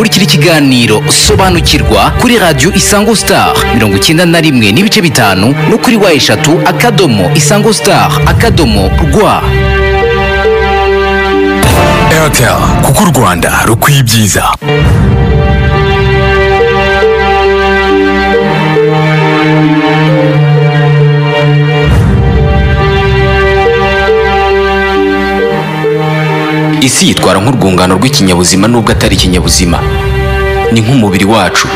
ikiganiro sobanukirwa kuri radiyo isango star mirongo icyenda na rimwe n'ibice bitanu no kuri wa eshatu akadomo isango star akadomo rwa airtel kuko u rwanda rukwiye ibyiza isi yitwara nk'urwungano rw'ikinyabuzima nubwo atari ikinyabuzima ni nk'umubiri wacu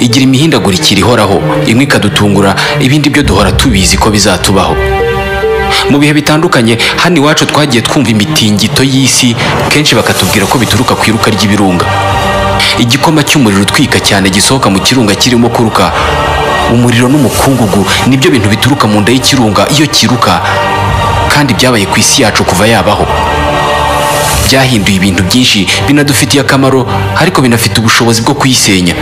igira imihindagurikire ihoraho imwe ikadutungura ibindi byo duhora tubizi ko bizatubaho mu bihe bitandukanye hano iwacu twagiye twumva imitingito y'isi kenshi bakatubwira ko bituruka ku iruka ry'ibirunga igikoma cy'umuriro utwika cyane gisohoka mu kirunga kirimo kuruka umuriro n'umukungugu nibyo bintu bituruka mu nda y'ikirunga iyo kiruka kandi byabaye ku isi yacu kuva yabaho byahinduye ibintu byinshi binadufitiye akamaro ariko binafite ubushobozi bwo kuyisenya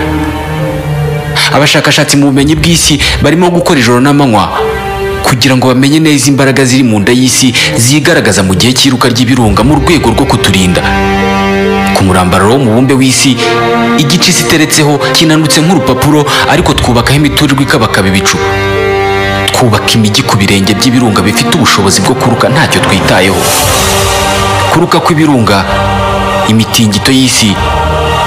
abashakashatsi mu bumenyi bw'isi barimo gukora ijoro n'amanywa kugira ngo bamenye neza imbaraga ziri mu nda y'isi zigaragaza mu gihe cy'iruka ry'ibirunga mu rwego rwo kuturinda ku murambararo w'umubumbe w'isi igice isi iteretseho kinanutse nk'urupapuro ariko twubakaho imiturirwa ikabakaba ibicu twubaka imijyi ku birenge by'ibirunga bifite ubushobozi bwo kuruka ntacyo twitayeho kuruka kw'ibirunga imitingito y'isi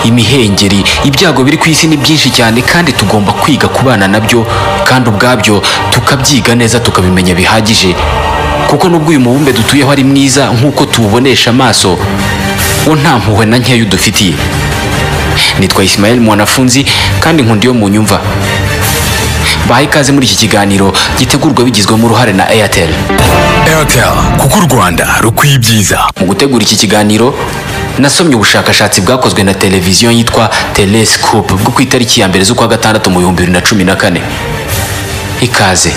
imihengeri ibyago biri ku isi ni byinshi cyane kandi tugomba kwiga kubana nabyo kandi ubwabyo tukabyiga neza tukabimenya bihagije kuko nubwo uyu mubumbe dutuyeho ari mwiza nk'uko tuwubonesha amaso wo nta mpuhwe na nkeya udufitiye nitwa Ismael mwanafunzi kandi nkunda iyo munyumva baha ikaze muri iki kiganiro gitegurwa bigizwemo uruhare na airtel airtel kuko u rwanda rukwiye ibyiza mu gutegura iki kiganiro nasomye ubushakashatsi bwakozwe na televiziyo yitwa telescope bwo ku itariki ya mbere z'ukwa gatandatu mu bihumbi bibiri na cumi na kane ikaze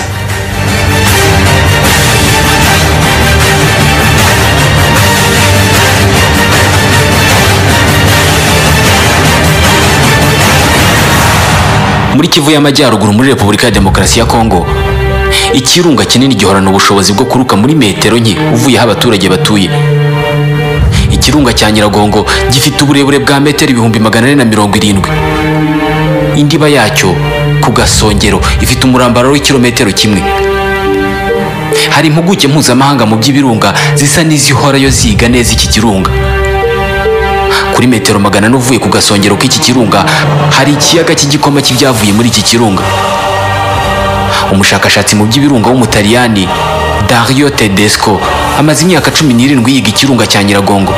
muri kivu y'amajyaruguru muri repubulika ya demokarasi ya kongo ikirunga kinini gihorana ubushobozi bwo kuruka muri metero nke uvuye aho abaturage batuye ikirunga cya nyiragongo gifite uburebure bwa metero ibihumbi magana ane na mirongo irindwi indiba yacyo ku gasongero ifite umurambaro w'ikirometero kimwe hari impuguke mpuzamahanga mu by'ibirunga zisa n'izihorayo ziga neza iki kirunga kuri metero magana ane uvuye ku gasongero k'iki kirunga hari ikiyaga cy'igikoma cy'ibyavuye muri iki kirunga umushakashatsi mu by'ibirunga w'umutaliyani dario tedesco amaze imyaka cumi n'irindwi yiga ikirunga cya nyiragongo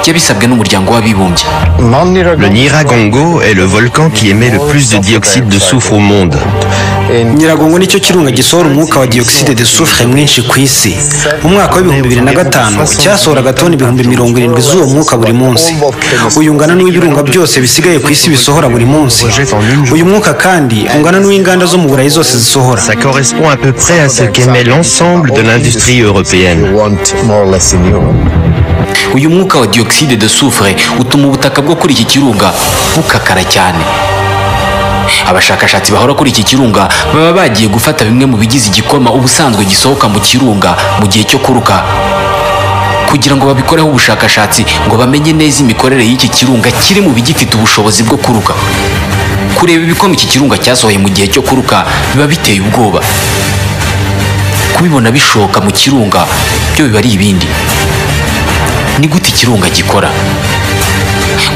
yabisabwe n'umuryango w'abibumbye Le Niragongo est le volcan qui émet le plus de dioxyde de soufre au monde. nyiragongo nicyo kirunga gisohora umwuka wa dioxide de soufre mwinshi ku isi mu mwaka w'ibihumbi bibiri na gatanu cyasohoraga toni ibihumbi mirongo irindwi z'uwo mwuka buri munsi uyu ngana n'uw'ibirunga byose bisigaye ku isi bisohora buri munsi uyu mwuka kandi ungana n'uw'inganda zo mu burayi zose zisohora Ça correspond à peu près à ce qu'émet l'ensemble de l'industrie européenne. uyu mwuka wa dioxide de soufre utuma ubutaka bwo kuri iki kirunga bukakara cyane abashakashatsi bahora kuri iki kirunga baba bagiye gufata bimwe mu bigize igikoma ubusanzwe gisohoka mu kirunga mu gihe cyo kuruka kugira ngo babikoreho ubushakashatsi ngo bamenye neza imikorere y'iki kirunga kiri mu bigifite ubushobozi bwo kuruka kureba ibikoma iki kirunga cyasohoye mu gihe cyo kuruka biba biteye ubwoba kubibona bishoka mu kirunga byo biba ari ibindi ni gute ikirunga gikora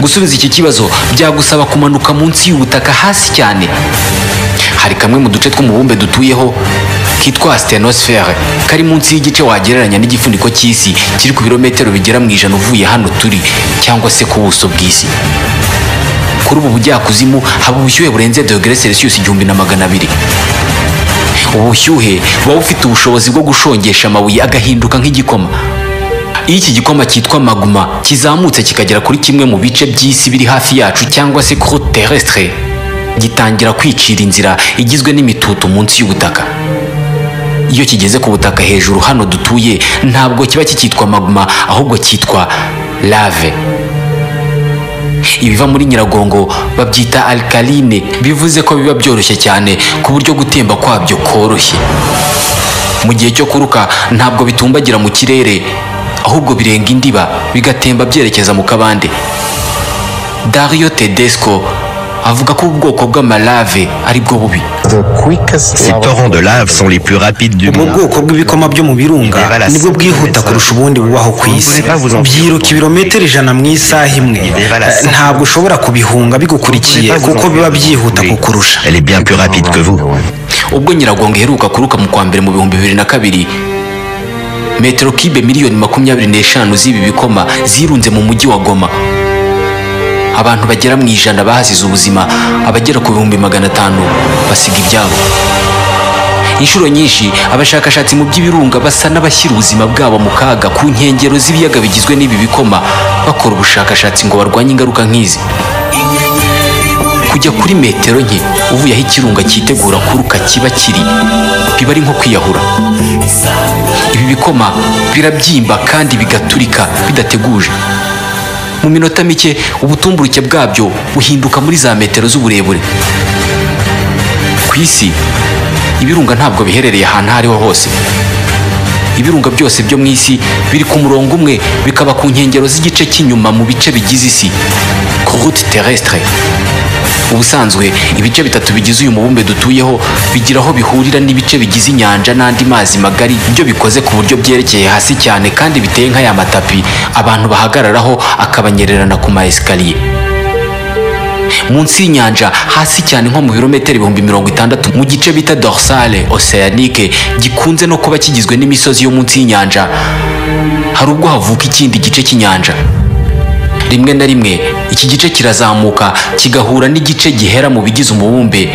gusubiza iki kibazo byagusaba kumanuka munsi y'ubutaka hasi cyane hari kamwe mu duce tw'umubumbe dutuyeho kitwa stenosfere kari munsi y'igice wagereranya n'igifuniko cy'isi kiri ku birometero bigera mu ijana uvuye hano turi cyangwa se ku buso bw'isi kuri ubu bujyakuzimu haba ubushyuhe burenze dogere celsius igihumbi na magana abiri ubu bushyuhe buba bufite ubushobozi bwo gushongesha amabuye agahinduka nk'igikoma iyo iki gikoma cyitwa maguma kizamutse kikagera kuri kimwe mu bice by'isi biri hafi yacu cyangwa se kuri terrestre gitangira kwicira inzira igizwe n'imitutu munsi y'ubutaka iyo kigeze ku butaka hejuru hano dutuye ntabwo kiba kikitwa maguma ahubwo cyitwa lave ibiva muri nyiragongo babyita alkaline bivuze ko biba byoroshye cyane ku buryo gutemba kwabyo koroshye mu gihe cyo kuruka ntabwo bitumbagira mu kirere ahubwo birenga indiba bigatemba byerekeza mu kabande dario tedesco avuga ko ubwoko bw'amalave ari bwo bubi Ces torrents de lave sont les plus rapides du ubwo monde. bwoko bw'ibikoma byo mu birunga nibwo bwihuta kurusha ubundi bubaho ku isi byiruka ibirometero ijana mu isaha imwe Eh, ntabwo ushobora kubihunga bigukurikiye kuko biba byihuta kukurusha Elle est bien plus rapide que vous. ubwo nyiragongo iheruka kuruka mu kwa mbere mu bihumbi bibiri na kabiri metero kibe miliyoni makumyabiri n'eshanu z'ibi bikoma zirunze mu mujyi wa goma abantu bagera mu ijana bahasize ubuzima abagera ku bihumbi magana atanu basiga ibyabo inshuro nyinshi abashakashatsi mu by'ibirunga basa n'abashyira ubuzima bwabo mu kaga ku nkengero z'ibiyaga bigizwe n'ibi bikoma bakora ubushakashatsi ngo barwanye ingaruka nk'izi kujya kuri metero nke uvuye aho ikirunga cyitegura kuruka kiba kiri biba ari nko kwiyahura ibi bikoma birabyimba kandi bigaturika bidateguje mu minota mike ubutumburuke bwabyo buhinduka muri za metero z'uburebure ku isi ibirunga ntabwo biherereye ahantu aho ariho hose ibirunga byose byo mu isi biri ku murongo umwe bikaba ku nkengero z'igice cy'inyuma mu bice bigize isi route terrestre ubusanzwe ibice bitatu bigize uyu mubumbe dutuyeho bigira aho bihurira n'ibice bigize inyanja n'andi mazi magari ibyo bikoze ku buryo byerekeye hasi cyane kandi biteye nka ya matapi abantu bahagararaho akabanyererana ku ma esikariye munsi y'inyanja hasi cyane nko mu birometero ibihumbi mirongo itandatu mu gice bita dorsale oceanique gikunze no kuba kigizwe n'imisozi yo munsi y'inyanja hari ubwo havuka ikindi gice cy'inyanja rimwe na rimwe iki gice kirazamuka kigahura n'igice gihera mu bigize umubumbe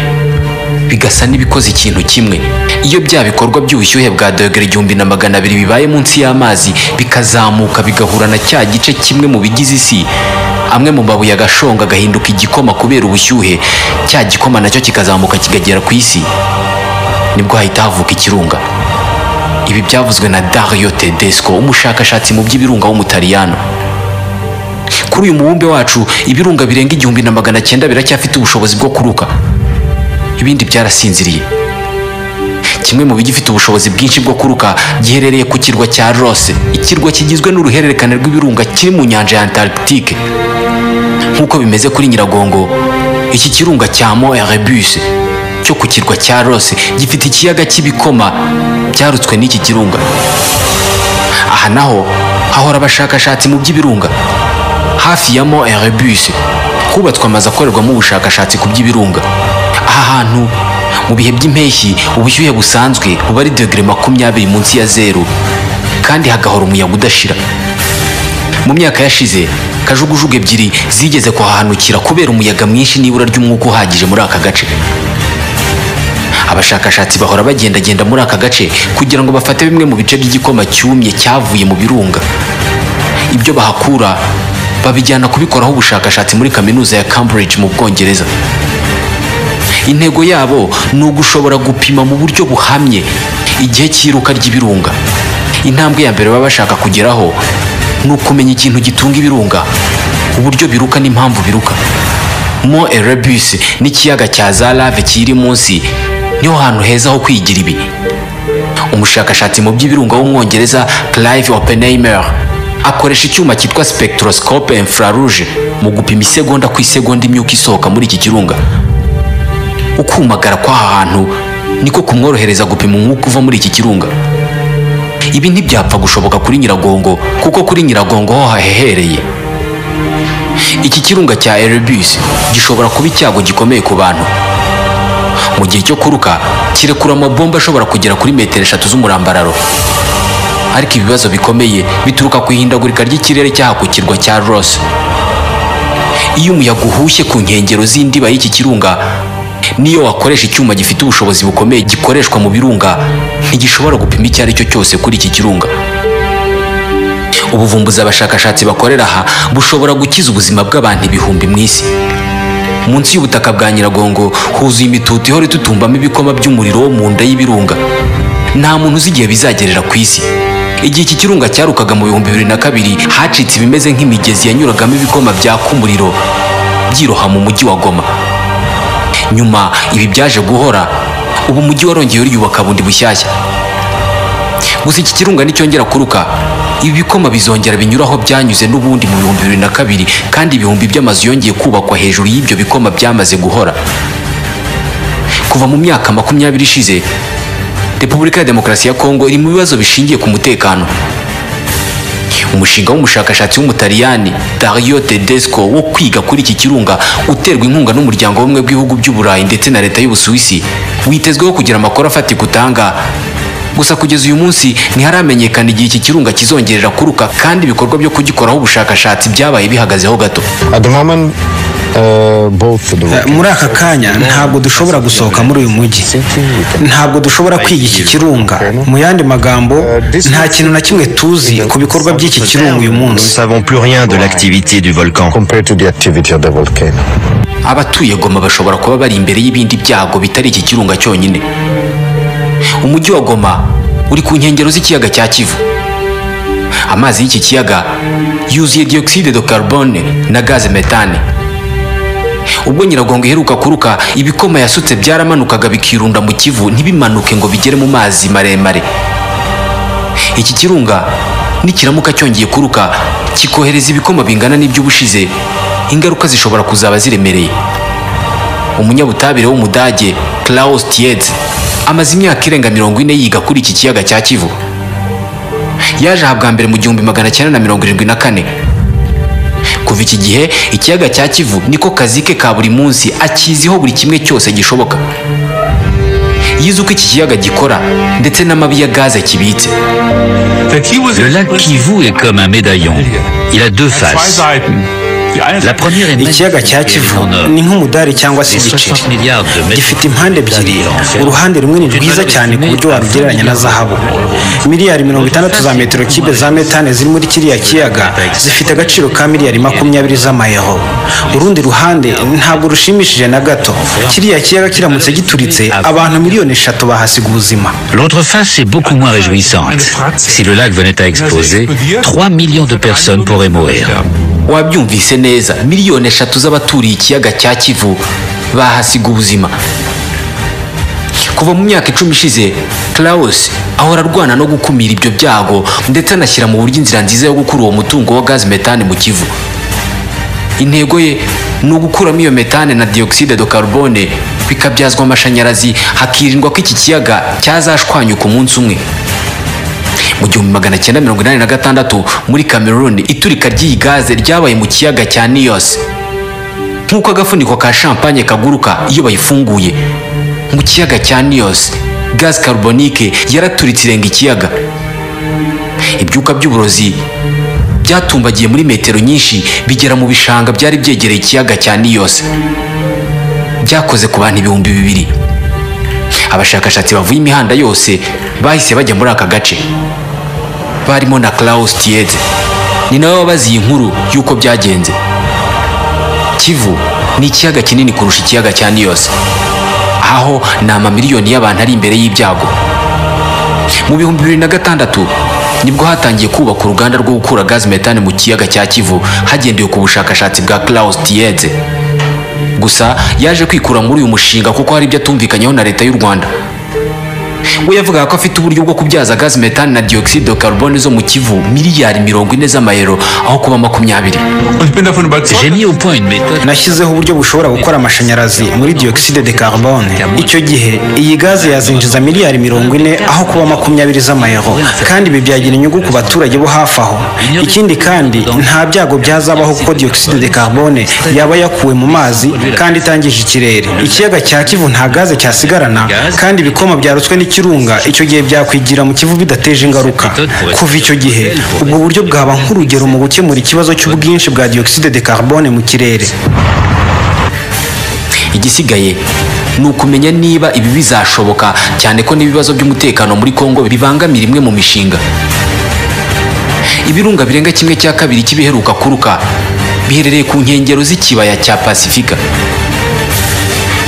bigasa n'ibikoze ikintu kimwe iyo bya bikorwa by'ubushyuhe bwa dogere igihumbi na magana abiri bibaye munsi y'amazi bikazamuka bigahura na cya gice kimwe mu bigize isi amwe mu mabuye agashonga agahinduka igikoma kubera ubushyuhe cya gikoma nacyo kikazamuka kikagera ku isi nibwo hahita havuka ikirunga ibi byavuzwe na dario tedesco umushakashatsi mu by'ibirunga w'umutaliyano kuri uyu mubumbe wacu ibirunga birenga igihumbi na magana cyenda biracyafite ubushobozi bwo kuruka ibindi byarasinziriye kimwe mu bigifite ubushobozi bwinshi bwo kuruka giherereye ku kirwa cya rose ikirwa kigizwe n'uruhererekane rw'ibirunga kiri mu nyanja ya antarctique nk'uko bimeze kuri nyiragongo iki kirunga cya mo erebus cyo ku kirwa cya rose gifite ikiyaga cy'ibikoma byarutswe n'iki kirunga aha naho hahora abashakashatsi mu by'ibirunga hafi ya mo erebus hubatswe amazu akorerwamo ubushakashatsi ku by'ibirunga aha hantu mu bihe by'impeshyi ubushyuhe busanzwe buba ari dogere makumyabiri munsi ya zeru kandi hagahora umuyaga udashira mu myaka yashize kajugujugu ebyiri zigeze kuhahanukira kubera umuyaga mwinshi n'ibura ry'umwuka uhagije muri aka gace abashakashatsi bahora bagendagenda muri aka gace kugira ngo bafate bimwe mu bice by'igikoma cyumye cyavuye mu birunga ibyo bahakura babijyana kubikoraho ubushakashatsi muri kaminuza ya cambridge mu bwongereza intego yabo ni ugushobora gupima mu buryo buhamye igihe cy'iruka ry'ibirunga intambwe ya mbere baba bashaka kugeraho ni ukumenya ikintu gitunga ibirunga uburyo biruka n'impamvu biruka mo erebus n'ikiyaga cya za lave kiri munsi niho hantu heza ho kwigira ibi umushakashatsi mu by'ibirunga w'umwongereza clive oppenheimer akoresha icyuma cyitwa spectroscope infrarouge mu gupima isegonda ku isegonda imyuka isohoka muri iki kirunga ukumagara kw'aha hantu niko kumworohereza gupima umwuka uva muri iki kirunga ibi ntibyapfa gushoboka kuri nyiragongo kuko kuri nyiragongo ho hahehereye iki kirunga cya erebus gishobora kuba icyago gikomeye ku bantu mu gihe cyo kuruka kirekura amabomba ashobora kugera kuri metero eshatu z'umurambararo ariko ibibazo bikomeye bituruka ku ihindagurika ry'ikirere cyaha ku kirwa cya rose iyo umuyaga uhushye ku nkengero z'indiba y'iki kirunga niyo wakoresha icyuma gifite ubushobozi bukomeye gikoreshwa mu birunga ntigishobora gupima icyo ari cyo cyose kuri iki kirunga ubuvumbuzi abashakashatsi bakorera aha bushobora gukiza ubuzima bw'abantu ibihumbi mu isi munsi y'ubutaka bwa nyiragongo huzuye imitutu ihora itutumbamo ibikoma by'umuriro wo mu nda y'ibirunga nta muntu uzi igihe bizagerera ku isi igihe iki kirunga cyarukaga mu bihumbi bibiri na kabiri hacitse ibimeze nk'imigezi yanyuragamo ibikoma byaka umuriro byiroha mu mujyi wa goma nyuma ibi byaje guhora ubu umujyi warongeye uriyubaka bundi bushyashya gusa iki kirunga nicyongera kuruka ibi bikoma bizongera binyuraho byanyuze n'ubundi mu bihumbi bibiri na kabiri kandi ibihumbi by'amazu yongeye kubakwa hejuru y'ibyo bikoma byamaze guhora kuva mu myaka makumyabiri ishize repubulika ya demokarasi ya kongo iri mu bibazo bishingiye ku mutekano umushinga w'umushakashatsi w'umutaliyani dario tedesco wo kwiga kuri iki kirunga uterwa inkunga n'umuryango w'ubumwe bw'ibihugu by'uburayi ndetse na leta y'ubusuwisi witezweho kugira amakuru afatika utanga gusa kugeza uyu munsi ntiharamenyekana igihe iki kirunga kizongerera kuruka kandi ibikorwa byo kugikoraho ubushakashatsi byabaye bihagazeho gato At the moment, uh, both the Eh, muri aka kanya ntabwo dushobora gusohoka muri uyu mujyi ntabwo dushobora kwiga iki kirunga mu yandi magambo nta kintu na kimwe tuzi ku bikorwa by'iki kirunga uyu Nous ne munsi savons plus rien de l'activité du volcan. compared to the activity of the volcano. abatuye goma bashobora kuba bari imbere y'ibindi byago bitari iki kirunga cyonyine umujyi wa goma uri ku nkengero z'ikiyaga cya kivu amazi y'iki kiyaga yuzuye dioxide de carbone na gaze metane ubwo nyiragongo iheruka kuruka ibikoma yasutse byaramanukaga bikirunda mu kivu ntibimanuke ngo bigere mu mazi maremare iki kirunga nikiramuka cyongeye kuruka kikohereza ibikoma bingana n'iby'ubushize ingaruka zishobora kuzaba ziremereye umunyabutabire w'umudage Klaus Tietz amaze imyaka irenga mirongo ine yiga kuri iki kiyaga cya Kivu yaje aha bwa mbere mu gihumbi magana cyenda na mirongo irindwi na kane kuva iki gihe ikiyaga cya Kivu niko kazi ke ka buri munsi akiziho buri kimwe cyose gishoboka yize uko iki kiyaga gikora ndetse n'amabi ya gaze kibitse Le Le lac Kivu est comme un médaillon. Il a deux faces. La première est ikiyaga cya magnifique et kivu en or. ni nk'umudari cyangwa se Les igiceri 60 milliards de mètres gifite impande ebyiri cubes uruhande rumwe ni rwiza cyane ku buryo warugereranya na zahabu miliyari mirongo itandatu za metero kibe za metane ziri muri kiriya kiyaga zifite agaciro ka miliyari makumyabiri z'amayero urundi ruhande ntabwo rushimishije na gato kiriya kiyaga kiramutse gituritse abantu miliyoni eshatu bahasiga ubuzima L'autre face est beaucoup moins réjouissante. Si le lac venait à exploser, 3 millions de personnes pourraient mourir. wabyumvise neza miliyoni eshatu z'abaturiye ikiyaga cya kivu bahasiga ubuzima kuva mu myaka icumi ishize Klaus ahora arwana no gukumira ibyo byago ndetse anashyira mu buryo inzira nziza yo gukura uwo mutungo wa gazi metane mu kivu intego ye ni ugukuramo iyo metane na dioxide de carbone bikabyazwa amashanyarazi hakirindwa ko iki kiyaga cyazashwanyuka umunsi umwe mu gihumbi magana cyenda mirongo inani na gatandatu muri cameroon iturika ry'iyi gaze ryabaye mu kiyaga cya niyos nk'uko agafuniko ka champagne kaguruka iyo bayifunguye mu kiyaga cya niyos gaze carbonique yaraturitse irenga ikiyaga ibyuka by'uburozi byatumbagiye muri metero nyinshi bigera mu bishanga byari byegereye ikiyaga cya niyos byakoze ku bantu ibihumbi bibiri abashakashatsi bavuye imihanda yose bahise bajya muri aka gace barimo na Klaus Tietze ni nawe wabaze iyi nkuru y'uko byagenze kivu ni ikiyaga kinini kurusha ikiyaga cya niyose aho ni amamiliyoni y'abantu ari imbere y'ibyago mu bihumbi bibiri na gatandatu nibwo hatangiye kubaka uruganda rwo gukura gazi metane mu kiyaga cya kivu hagendewe ku bushakashatsi bwa Klaus Tietze gusa yaje kwikura muri uyu mushinga kuko hari ibyo atumvikanyeho na leta y'u rwanda we yavugaga ko afite uburyo bwo kubyaza gazi metani na dioxide de carbone zo mu kivu miliyari mirongo ine z'amayero aho kuba makumyabiri J'ai mis au point une méthode nashyizeho uburyo bushobora gukora amashanyarazi muri dioxide de carbone icyo gihe iyi gaze yazinjiza miliyari mirongo ine aho kuba makumyabiri z'amayero kandi ibi byagira inyungu ku baturage bo hafi aho ikindi kandi nta byago byazabaho kuko dioxide de carbone yaba yakuwe mu mazi kandi itangije ikirere ikiyaga cya kivu nta gaze cyasigarana kandi ibikoma byarutswe n'ikirunga icyo gihe byakwigira mu kivu bidateje ingaruka kuva icyo gihe ubwo buryo bwaba nk'urugero mu gukemura ikibazo cy'ubwinshi bwa dioxide de carbone mu kirere igisigaye ni ukumenya niba ibi bizashoboka cyane ko n'ibibazo by'umutekano muri kongo bibangamira imwe mu mishinga ibirunga birenga kimwe cya kabiri cy'ibiheruka kuruka biherereye ku nkengero z'ikibaya cya pasifika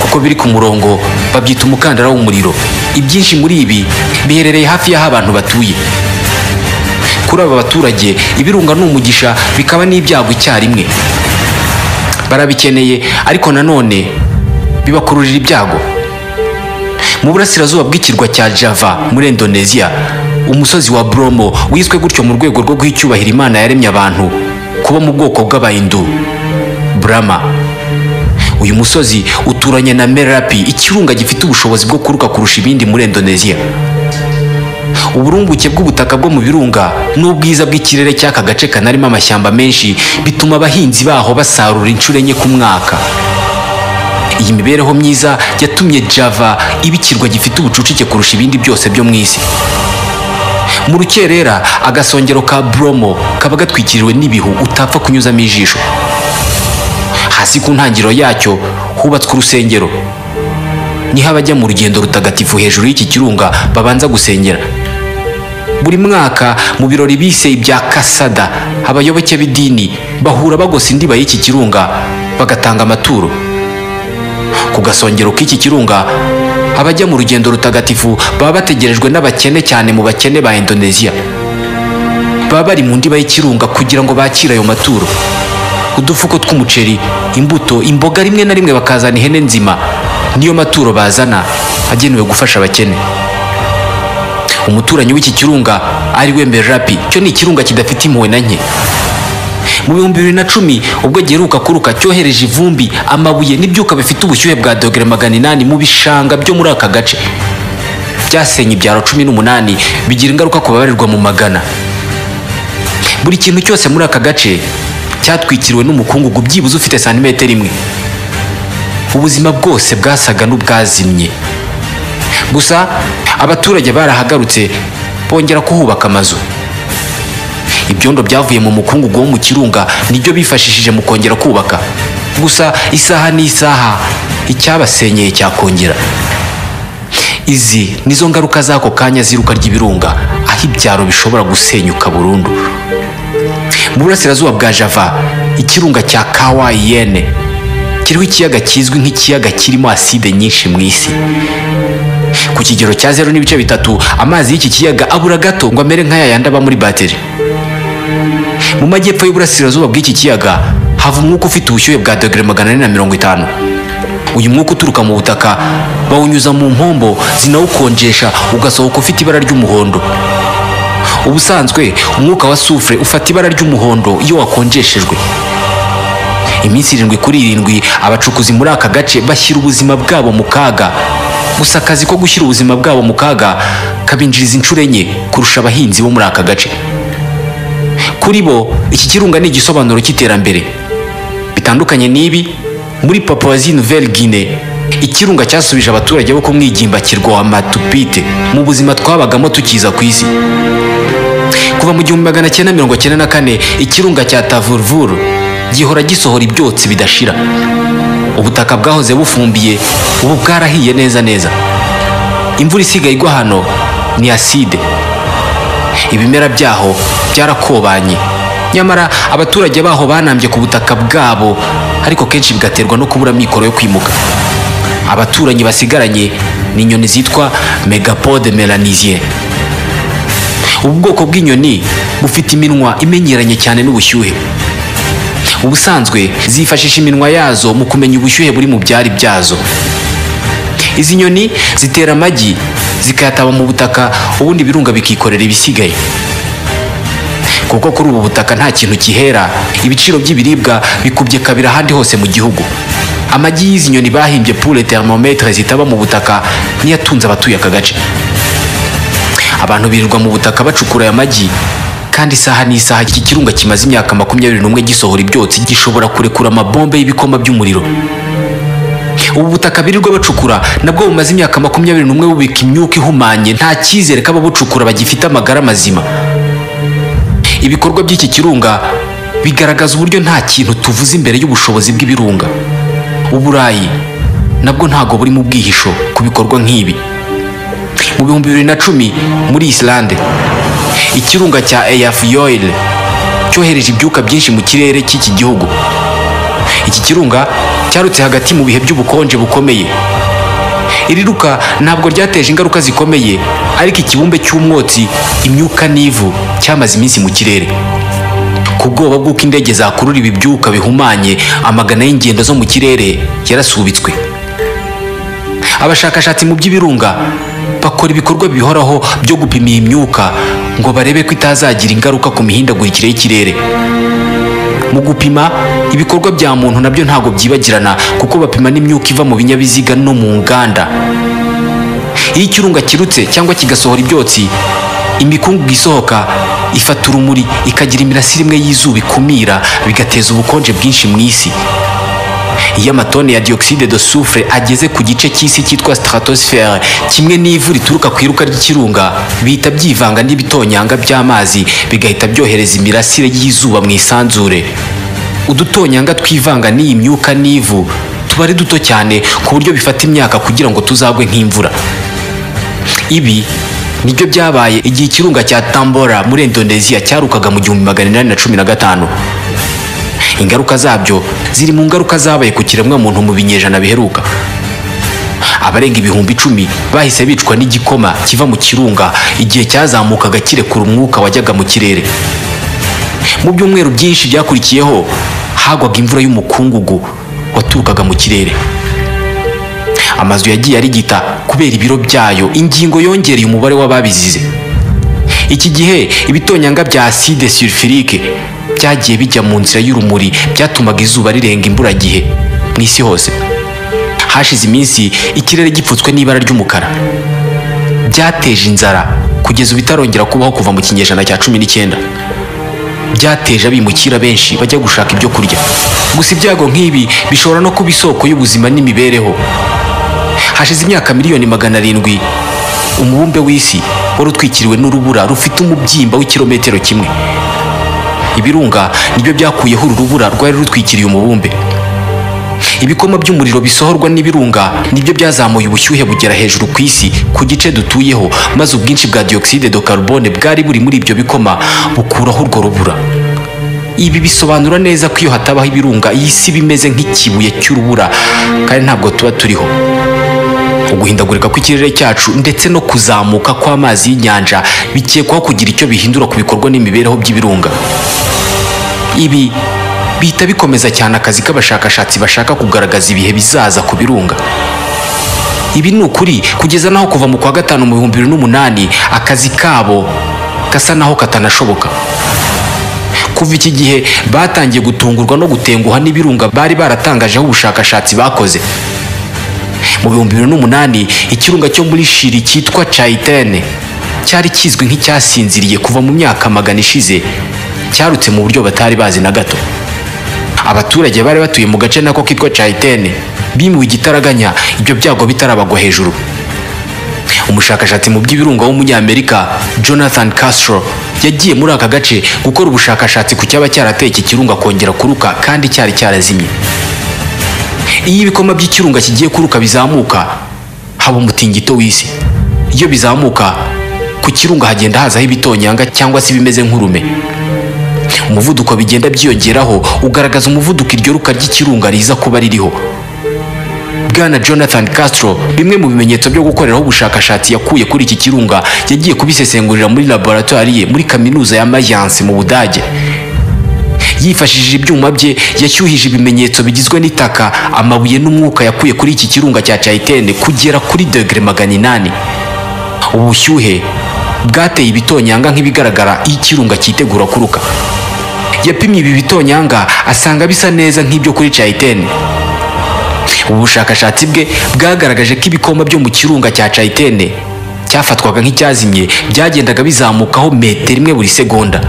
kuko biri ku murongo babyita umukandara w'umuriro ibyinshi muri ibi biherereye hafi y'aho abantu batuye kuri aba baturage ibirunga ni umugisha bikaba n'ibyago icyarimwe barabikeneye ariko nanone bibakururira ibyago mu burasirazuba bw'ikirwa cya java muri indoneziya umusozi wa bromo wiswe gutyo mu rwego rwo guha icyubahiro imana yaremye abantu kuba mu bwoko bw'abahindu burama uyu musozi uturanye na merapi ikirunga gifite ubushobozi bwo kuruka kurusha ibindi muri indonesia uburumbuke bw'ubutaka bwo mu birunga n'ubwiza bw'ikirere cy'aka gace kanarimo amashyamba menshi bituma abahinzi baho basarura inshuro enye ku mwaka iyi mibereho myiza yatumye java iba ikirwa gifite ubucucike kurusha ibindi byose byo mu isi mu rukerera agasongero ka bromo kaba gatwikiriwe n'ibihu utapfa kunyuzamo ijisho hasi ku ntangiriro yacyo hubatswe urusengero niho abajya mu rugendo rutagatifu hejuru y'iki kirunga babanza gusengera buri mwaka mu birori bise ibya kasada abayoboke b'idini bahura bagosa indiba y'iki kirunga bagatanga amaturo ku gasongero k'iki kirunga abajya mu rugendo rutagatifu baba bategerejwe n'abakene cyane mu bakene ba indonesia baba bari mu ndiba y'ikirunga kugira ngo bakire ayo maturo udufuko tw'umuceri imbuto imboga rimwe na rimwe bakazana ihene nzima niyo maturo bazana agenewe gufasha abakene umuturanyi w'iki kirunga ari we mberapi cyo ni ikirunga kidafite impuhwe na nke mu bihumbi bibiri na cumi ubwo giheruka kuruka cyohereje ivumbi amabuye n'ibyuka bifite ubushyuhe bwa dogere magana inani mu bishanga byo muri aka gace byasenye ibyaro cumi n'umunani bigira ingaruka ku babarirwa mu magana buri kintu cyose muri aka gace cyatwikiriwe n'umukungugu byibuze ufite santimetero imwe ubuzima bwose bwasaga n'ubwazimye gusa abaturage barahagarutse bongera kuhubaka amazu ibyondo byavuye mu mukungugu wo mu kirunga nibyo bifashishije mu kongera kubaka gusa isaha n'isaha icyabasenyeye cyakongera izi nizo ngaruka z'ako kanya ziruka ry'ibirunga aho ibyaro bishobora gusenyuka burundu mu burasirazuba bwa java ikirunga cya kawayiyene kiriho ikiyaga kizwi nk'ikiyaga kirimo aside nyinshi mu isi ku kigero cya zeru n'ibice bitatu amazi y'iki kiyaga abura gato ngo amere nk'aya yandi aba muri bateri mu majyepfo y'uburasirazuba bw'iki kiyaga hava umwuka ufite ubushyuhe bwa dogere magana ane na mirongo itanu uyu mwuka uturuka mu butaka bawunyuza mu mpombo zinawukonjesha ugasohoka ufite ibara ry'umuhondo ubusanzwe umwuka wa sufure ufata ibara ry'umuhondo iyo wakonjeshejwe iminsi irindwi kuri irindwi abacukuzi muri aka gace bashyira ubuzima bwabo mu kaga gusa akazi ko gushyira ubuzima bwabo mu kaga kabinjiriza inshuro enye kurusha abahinzi bo muri aka gace kuri bo iki kirunga ni igisobanuro cy'iterambere bitandukanye n'ibi muri papuwazi nouvelle guinée ikirunga cyasubije abaturage bo ku mwigimbakirwa wa matupite mu buzima twabagamo tukiza ku isi kuva mu gihumbi magana cyenda mirongo cyenda na kane ikirunga cya tavurvuru gihora gisohora ibyotsi bidashira ubutaka bwahoze bufumbiye ubu bwarahiye neza neza imvura isigaye igwa hano ni aside ibimera byaho byarakobanye nyamara abaturage baho banambye ku butaka bwabo ariko kenshi bigaterwa no kubura amikoro yo kwimuka abaturanyi basigaranye ni inyoni zitwa megapode melaniziye ubu bwoko bw'inyoni bufite iminwa imenyeranye cyane n'ubushyuhe ubusanzwe zifashisha iminwa yazo mu kumenya ubushyuhe buri mu byari byazo izi nyoni zitera amagi zikayataba mu butaka ubundi ibirunga bikikorera ibisigaye kuko kuri ubu butaka nta kintu kihera ibiciro by'ibiribwa bikubye kabiri ahandi hose mu gihugu amagi y'izi nyoni bahimbye pure thermometre zitaba mu butaka niyo atunze abatuye aka gace abantu birirwa mu butaka bacukura aya magi kandi isaha n'isaha iki kirunga kimaze imyaka makumyabiri n'umwe gisohora ibyotsi gishobora kurekura amabombe y'ibikoma by'umuriro ubu butaka birirwa bacukura nabwo bumaze imyaka makumyabiri n'umwe bubika imyuka ihumanye nta cyizere k'ababucukura bagifite amagara mazima ibikorwa by'iki kirunga bigaragaza uburyo nta kintu tuvuze imbere y'ubushobozi bw'ibirunga uburayi nabwo ntabwo buri mu bwihisho ku bikorwa nk'ibi mu bihumbi bibiri na cumi muri isilande ikirunga cya eyafuyoyire cyohereje ibyuka byinshi mu kirere cy'iki gihugu iki kirunga cyarutse hagati mu bihe by'ubukonje bukomeye iriruka ntabwo ryateje ingaruka zikomeye ariko ikibumbe cy'umwotsi imyuka n'ivu cyamaze iminsi mu kirere ku bwoba bw'uko indege zakurura ibi byuka bihumanye amagana y'ingendo zo mu kirere yarasubitswe abashakashatsi mu by'ibirunga bakora ibikorwa bihoraho byo gupima iyi myuka ngo barebe ko itazagira ingaruka ku mihindagurikire y'ikirere mu gupima ibikorwa bya muntu nabyo ntabwo byibagirana kuko bapima n'imyuka iva mu binyabiziga no mu nganda iyo ikirunga kirutse cyangwa kigasohora ibyotsi imikungugu isohoka ifata urumuri ikagira imirasire imwe y'izuba ikumira bigateza ubukonje bwinshi mu isi iyo amatoni ya dioxide de soufre ageze ku gice cy'isi cyitwa stratosphère kimwe n'ivu rituruka ku iruka ry'ikirunga bihita byivanga n'ibitonyanga by'amazi bigahita byohereza imirasire y'izuba mu isanzure udutonyanga twivanga n'iyi myuka n'ivu tuba ari duto cyane ku buryo bifata imyaka kugira ngo tuzagwe nk'imvura ibi nibyo byabaye igihe ikirunga cya tambora muri indoneziya cyarukaga mu gihumbi magana inani na cumi na gatanu ingaruka zabyo ziri mu ngaruka zabaye ku kiremwamuntu mu binyejana biheruka abarenga ibihumbi icumi bahise bicwa n'igikoma kiva mu kirunga igihe cyazamukaga kirekura umwuka wajyaga mu kirere mu byumweru byinshi byakurikiyeho hagwaga imvura y'umukungugu waturukaga mu kirere amazu yagiye arigita kubera ibiro byayo ingingo yongereye umubare w'ababizize iki gihe ibitonyanga bya acide sulfurique byagiye bijya mu nzira y'urumuri byatumaga izuba rirenga imburagihe mu isi hose hashize iminsi ikirere gipfutswe n'ibara ry'umukara byateje inzara kugeza ubu itarongera kubaho kuva mu kinyejana cya cumi n'icyenda byateje abimukira benshi bajya gushaka ibyo kurya gusa ibyago nk'ibi bishobora no kuba isoko y'ubuzima n'imibereho hashize imyaka miliyoni magana arindwi umubumbe w'isi wari utwikiriwe n'urubura rufite umubyimba w'ikirometero kimwe ibirunga nibyo byakuyeho uru rubura rwari rutwikiriye umubumbe ibikoma by'umuriro bisohorwa n'ibirunga nibyo byazamuye ubushyuhe bugera hejuru ku isi ku gice dutuyeho maze ubwinshi bwa dioxide de carbone bwari buri muri ibyo bikoma bukuraho urwo rubura ibi bisobanura neza ko iyo hatabaho ibirunga iyi si bimeze nk'ikibuye cy'urubura kandi ntabwo tuba turiho uguhindagurika kw'ikirere cyacu ndetse no kuzamuka kw'amazi y'inyanja bikekwaho kugira icyo bihindura ku bikorwa n'imibereho by'ibirunga ibi bihita bikomeza cyane akazi k'abashakashatsi bashaka kugaragaza ibihe bizaza ku birunga ibi ni ukuri kugeza n'aho kuva mu kwa gatanu mu bihumbi bibiri n'umunani akazi kabo gasa n'aho katanashoboka kuva iki gihe batangiye gutungurwa no gutenguha n'ibirunga bari baratangajeho ubushakashatsi bakoze mu bihumbi bibiri n'umunani ikirunga cyo muri shiri cyitwa cayitene cyari kizwi nk'icyasinziriye kuva mu myaka magana ishize cyarutse mu buryo batari bazi na gato abaturage bari batuye mu gace nako kitwa cayitene bimuwe igitaraganya ibyo byago bitarabagwa hejuru umushakashatsi mu by'ibirunga w'umunyamerika jonathan castro yagiye muri aka gace gukora ubushakashatsi ku cyaba cyarateye iki kirunga kongera kuruka kandi cyari cyarazimye iyo ibikoma by'ikirunga kigiye kuruka bizamuka haba umutingito w'isi iyo bizamuka ku kirunga hagenda hazaho ibitonyanga cyangwa se ibimeze nk'urume umuvuduko bigenda byiyongeraho ugaragaza umuvuduko iryo ruka ry'ikirunga riza kuba ririho bwana jonathan castro bimwe mu bimenyetso byo gukoreraho ubushakashatsi yakuye kuri iki kirunga yagiye kubisesengurira muri laboratwari ye muri kaminuza ya mayanse mu budage yifashishije ibyuma bye yashyuhije ibimenyetso bigizwe n'itaka amabuye n'umwuka yakuye kuri iki kirunga cya cayitene kugera kuri degere magana inani ubushyuhe bwateye ibitonyanga nk'ibigaragara iyo ikirunga cyitegura kuruka yapimye ibi bitonyanga asanga bisa neza nk'ibyo kuri cayitene ubu bushakashatsi bwe bwagaragaje ko ibikoma byo mu kirunga cya cayitene cyafatwaga nk'icyazimye byagendaga bizamukaho metero imwe buri segonda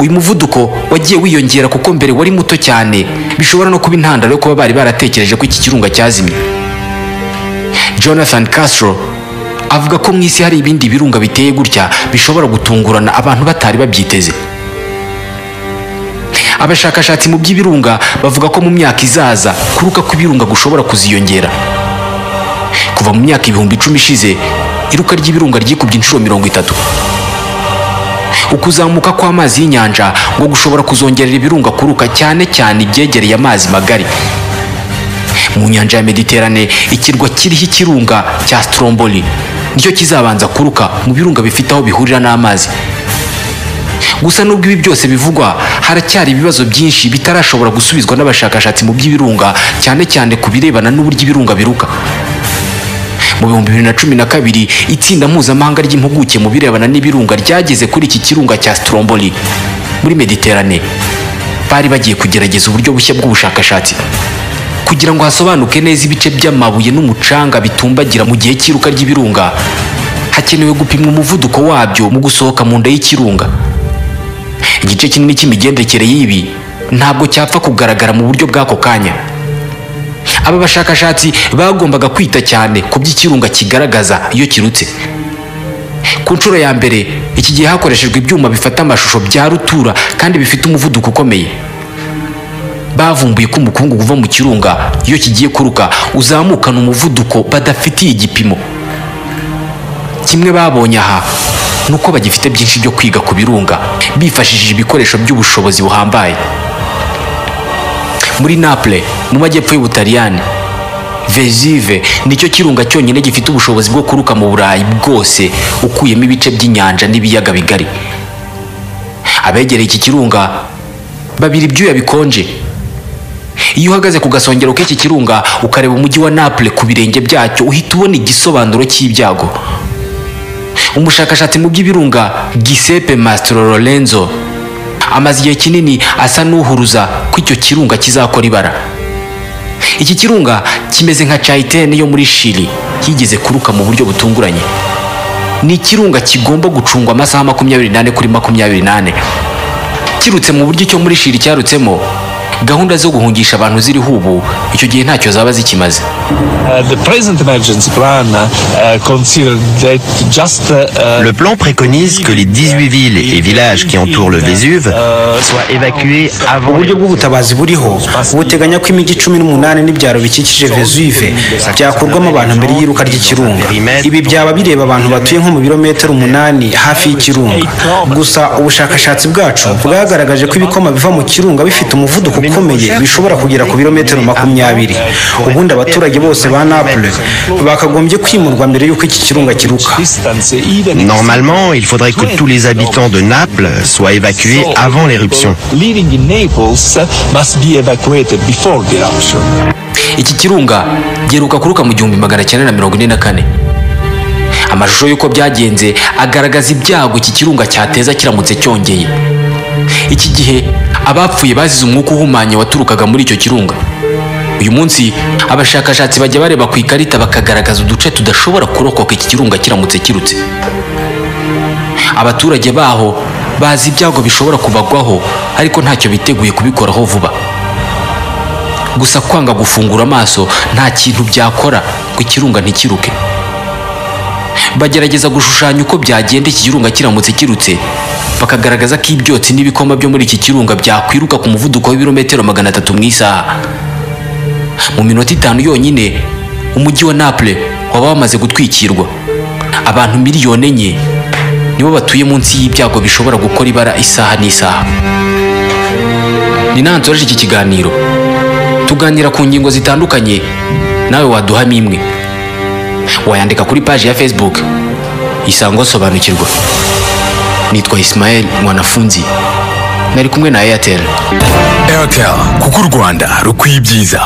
uyu muvuduko wagiye wiyongera kuko mbere wari muto cyane bishobora no kuba intandaro yo kuba bari baratekereje ko iki kirunga cyazimye jonathan castro avuga ko mu isi hari ibindi birunga biteye gutya bishobora gutungurana abantu batari babyiteze abashakashatsi mu by'ibirunga bavuga ko mu myaka izaza kuruka kw'ibirunga gushobora kuziyongera kuva mu myaka ibihumbi icumi ishize iruka ry'ibirunga ryikubye inshuro mirongo itatu ukuzamuka kw'amazi y'inyanja ngo gushobora kuzongerera ibirunga kuruka cyane cyane ibyegereye amazi magari mu nyanja ya mediterane ikirwa kiriho ikirunga cya stromboli nicyo kizabanza kuruka mu birunga bifite aho bihurira n'amazi gusa nubwo ibi byose bivugwa haracyari ibibazo byinshi bitarashobora gusubizwa n'abashakashatsi mu by'ibirunga cyane cyane ku birebana n'uburyo ibirunga biruka mu bihumbi bibiri na cumi na kabiri itsinda mpuzamahanga ry'impuguke mu birebana n'ibirunga ryageze kuri iki kirunga cya stromboli muri mediterane bari bagiye kugerageza uburyo bushya bw'ubushakashatsi kugira ngo hasobanuke neza ibice by'amabuye n'umucanga bitumbagira mu gihe cy'iruka ry'ibirunga hakenewe gupimwa umuvuduko wabyo mu gusohoka mu nda y'ikirunga igice kinini cy'imigendekere y'ibi ntabwo cyapfa kugaragara mu buryo bw'ako kanya aba bashakashatsi bagombaga kwita cyane ku by'ikirunga kigaragaza iyo kirutse ku nshuro ya mbere iki gihe hakoreshejwe ibyuma bifata amashusho bya rutura kandi bifite umuvuduko ukomeye bavumbuye ko umukungugu uva mu kirunga iyo kigiye kuruka uzamukana umuvuduko badafitiye igipimo kimwe babonye aha ni uko bagifite byinshi byo kwiga ku birunga bifashishije ibikoresho by'ubushobozi buhambaye muri naples mu majyepfo y'ubutaliyani vezive nicyo kirunga cyonyine gifite ubushobozi bwo kuruka mu burayi bwose ukuyemo ibice by'inyanja n'ibiyaga bigari abegereye iki kirunga babira ibyuya bikonje iyo uhagaze ku gasongero k'iki kirunga ukareba umujyi wa naples ku birenge byacyo uhita ubona igisobanuro cy'ibyago umushakashatsi mu by'ibirunga gisepe masitro lorenzo amaze igihe kinini asa n'uhuruza ko icyo kirunga kizakora ibara iki kirunga kimeze nka cayitene yo muri shiri yigeze kuruka mu buryo butunguranye ni ikirunga kigomba gucungwa amasaha makumyabiri n'ane kuri makumyabiri n'ane kirutse mu buryo icyo muri shiri cyarutsemo gahunda zo guhungisha abantu ziriho ubu icyo gihe ntacyo zaba zikimaze Le plan préconise que les 18 villes et villages qui entourent le Vésuve soient évacués avant uburyo les... bw'ubutabazi buriho buteganya ko imijyi cumi n'umunani n'ibyaro bikikije vezuve byakurwamo abantu mbere y'iruka ry'ikirunga ibi byaba bireba abantu batuye nko mu birometero umunani hafi y'ikirunga gusa ubushakashatsi bwacu bwagaragaje ko ibikoma biva mu kirunga bifite umuvuduko ukomeye bishobora kugera ku birometero makumyabiri ubundi abaturage bose ba naples bakagombye kwimurwa mbere y'uko iki kirunga kiruka Normalement, il faudrait que tous les habitants de Naples soient évacués avant l'éruption. iki kirunga giheruka kuruka mu gihumbi magana cyenda na mirongo ine na kane amashusho y'uko byagenze agaragaza ibyago iki kirunga cyateza kiramutse cyongeye iki gihe abapfuye bazize umwuka uhumanye waturukaga muri icyo kirunga uyu munsi abashakashatsi bajya bareba ku ikarita bakagaragaza uduce tudashobora kurokoka iki kirunga kiramutse kirutse abaturage baho bazi ibyago bishobora kubagwaho ariko ntacyo biteguye kubikoraho vuba gusa kwanga gufungura amaso nta kintu byakora ngo ikirunga ntikiruke bagerageza gushushanya uko byagenda iki kirunga kiramutse kirutse bakagaragaza ko ibyotsi n'ibikoma byo muri iki kirunga byakwiruka ku muvuduko w'ibirometero magana atatu mu isaha mu minota itanu yonyine umujyi wa naples waba wamaze gutwikirwa abantu miliyoni enye nibo batuye munsi y'ibyago bishobora gukora ibara isaha n'isaha ni nawe nsoreje iki kiganiro tuganira ku ngingo zitandukanye nawe waduhamo imwe wayandika kuri paji ya facebook isango sobanukirwa nitwa isimayeli mwanafunzi nari kumwe na airtel airtel kuko u rwanda rukwiye ibyiza